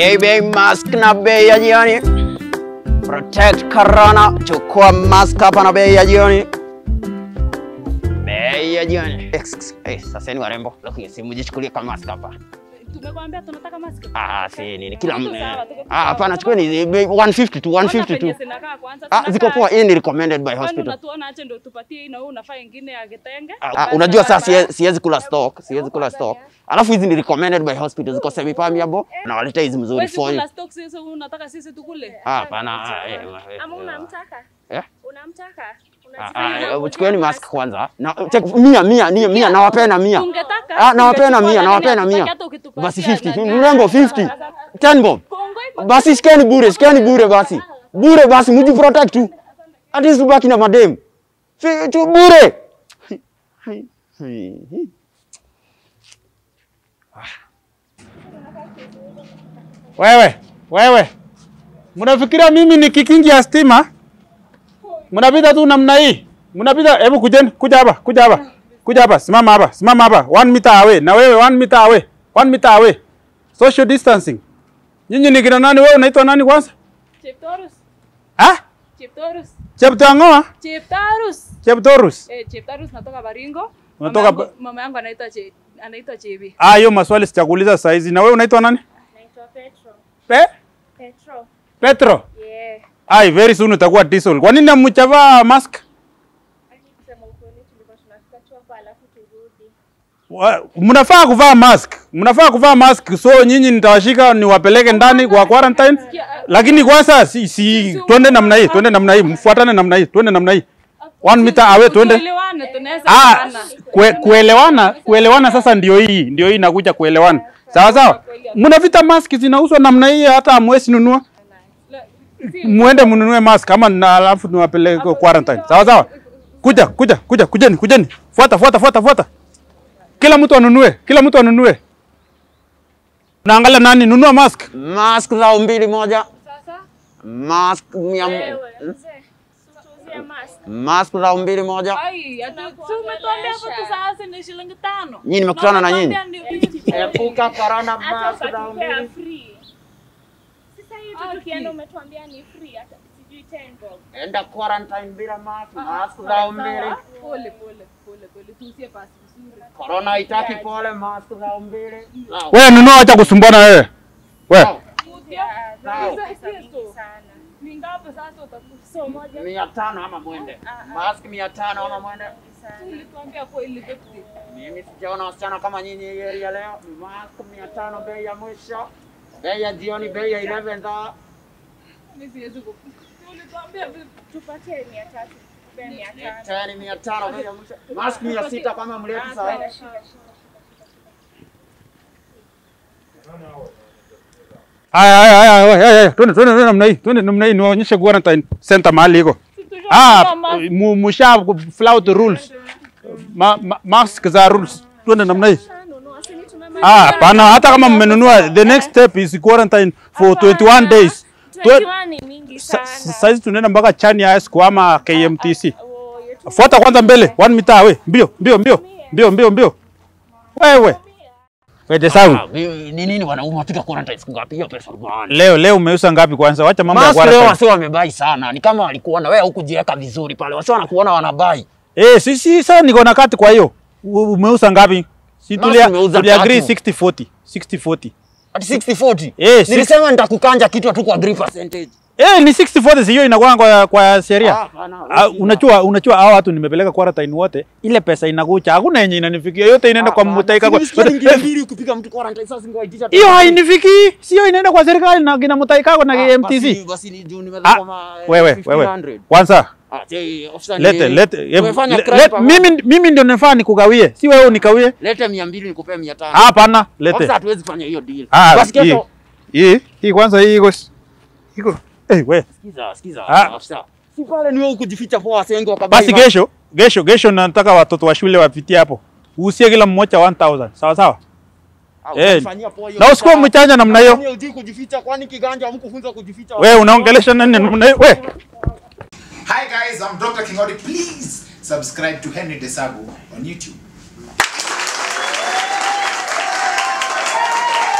Baby mask na bei ya jioni. Protect corona, chukua mask hapa na bei ya jioni. Bei ya jioni. Ex- Eh, sasa ni warembo. Lakini simu jichukulie kama mask hapa. Tumekwambia tunataka mask. Ah, si nini kila Tuko mne. sawa, tuko Ah, sawa. hapana chukueni bei 150 tu, 150 tu. Kwanza penye zinakaa kwanza, Ah, zinakaa ziko poa. aje? Hii ni recommended by Kwani hospital. unatuona aje ndio tupatie hii na wewe unafaa ingine ya kitenge? Ah, Kwanza unajua sasa baba- siwezi siwezi kula stock, siwezi kula stock. Alafu hizi ni recommended by hospital, ziko semi permeable na waleta hizi mzuri Wewe for you. kula stock sisi unataka sisi tukule? Ah, hapana. ah, eh, eh, Ama eh, unamtaka? Eh? Unamtaka? Ah, Unajifanya ah, unangojea chukueni mask mask. kwanza. Na check mia mia mia mia nawapena mia. Tungetaka. Ah, nawapena tungechukua, mia, lakini nawapena hatutaki mia. hata ukitupatia Basi 50, nani. mrengo 50. 10 bob. Kongo iko- Basi shikeni bure, shikeni bure basi. Bure basi, mji protect tu. At least ubaki na madem. Fi- tu bure. Hai, hai, hai. Wewe, wewe. Mnafikiria mimi ni kikingi ya stima? Mnapita tu namna hii. Mnapita, hebu kujeni, kuja hapa, kuja hapa. Kuja hapa, simama hapa, simama hapa. One meter away. Na wewe one meter away. One meter away. Social distancing. Nyinyi ni kina nani? Wewe unaitwa nani kwanza? Cheptorus. Ah? Cheptorus. Cheptangoa? Cheptarus. Cheptorus. Eh, Cheptarus natoka Baringo. Unatoka Mama ba- yangu- Mama yangu anaitwa Che anaitwa Chebi. Ah, hiyo maswali sichakuuliza saa hizi. Na wewe unaitwa nani? Naitwa Petro. Pe? Petro. Petro. Yeah. Ai, very soon utakuwa diesel. Kwa nini hamchavaa mask? Aki kusema ukweli tulikuwa tunafika tu hapa alafu turudi. Wa- mnafaa kuvaa mask, mnafaa kuvaa mask. So nyinyi nitawashika niwapeleke ndani kwa quarantine, lakini kwanza si, si twende namna hii, twende namna hii, mfuatane namna hii, twende namna hii, one meter away, twende. Tuelewane tunaweza Ah, kuelewana. kue, kuelewana, kuelewana sasa ndio hii, ndio hii inakuja kuelewana. Sawa sawa, mnavita mask zinauzwa namna hii, hata hamwezi nunua, La- si- muende mnunue mask kama na alafu niwapeleke quarantine. Sawa sawa, kuja kuja kuja, kujeni kujeni, fuata fuata fuata fuata, kila mtu anunue, kila mtu anunue. Naangalia nani nunua mask. Mask zao mbili moja. Sasa Mask mia Wewe, mzee, situuzie mask. mask zao mbili moja. ai, atu- si umetuambia hapo tu sasa ni shilingi tano. Nyinyi nimekutana na nyinyi. umetuambia ni- Epuka corona Hata mask zao ukatupea mbili. free. Sasa hivi Ah, tukienda free. umetuambia ni free hata sijui 10 bob. Enda quarantine bila mask, mask zao mbili. Sawa. Pole pole pole pole, tuusie pasi vizuri. Corona haitaki pole, mask zao mbili. Sawa. Wewe nunua, acha kusumbana wewe. Wewe Sawa. Kutia. Sawa. Hizo Pesa mingi hizo. sana. Ni ngapi sasa utakufa? So moja mia tano ama mwende. Mask mia tano ama mwende. sana. Ulituambia kweli fifty. Mimi sijaona wasichana kama nyinyi hii area leo. Mask mia tano bei ya mwisho. Bei ya jioni, bei ya 11 za Mimi siwezi ku. Ulituambia vipi? Tupatie 300. Tupe 500. leteni mia tano bei ya mwisho. Mask mia sita kama mleti sawa. Shika, shika, shika. haya haya haya haya, haya, twende twende twende namna hii, twende namna hii, niwaonyeshe quarantine center mahali iko. Ah, mu- musha flout rules. Ma, ma, mask za rules. Twende namna hii. Nunua, si ni tumemaliza. Ah, hapana, hata kama mmenunua, the next step is quarantine for 21 days. Twe- 21 ni mingi sa- sana. Saizi tunaenda mpaka Chania High School ama KMTC. Oh, yetu Fuata kwanza mbele, one meter away. Mbio, mbio, mbio. Mbio, mbio, mbio. Wewe. Wete sangu. Ah, Ni nini wanaume wapiga quarantine siku ngapi? Hiyo pesa bwana. Leo leo umeuza ngapi kwanza? Wacha mambo ya Mask leo quarantine. wasi wamebai sana. Ni kama walikuona wewe hukujiweka vizuri pale. Wasi wanakuona wanabai. Eh, si si sasa niko na kati kwa hiyo. U- Umeuza ngapi? Si Mask tulia nimeuza tulia agree tatu. 60 40. 60 40. Ati 60 40. Eh, six- Nilisema nitakukanja kitu tu kwa agree percentage. Eh, ni 60 40 si hiyo inakuwa kwa kwa sheria. Ah, bana, Ah, wewe unajua unajua hao watu nimepeleka quarantine wote, ile pesa inakucha, hakuna yenye inanifikia, yote inaenda kwa mtaika kwa. Nilisikia mbili ukipiga mtu quarantine sasa singewaitisha. Hiyo hainifiki, sio inaenda kwa serikali na kina mtaika na Basi MTC. basi ni juu Ah, nimetoka ma wewe 1500. wewe. Kwanza Ah, je, officer lete ni- lete em, Tumefanya le- crime let- pamoja. mimi mimi ndio nafaa nikugawie, si wewe unikawie. Lete 200 nikupee 500. Hapana, lete. Officer hatuwezi fanya hiyo deal. Ah, Basi hii kesho hii hii kwanza hii iko iko eh we sikiza sikiza Ah. officer. Si pale ni wewe kujificha kwa wasengo wakabai. basi kesho kesho kesho nataka watoto wa shule wapitie hapo uhusie kila mmoja 1000 sawa sawa Ah, eh, utanifanyia poa hiyo na pesa. usikuwa mchanja namna hiyo Kwani hujui kujificha kwani kiganja hamkufunza kujificha? wewe unaongelesha nani namna hiyo we Hi guys, I'm Dr. Kingori. Please subscribe to Henry Desagu on YouTube.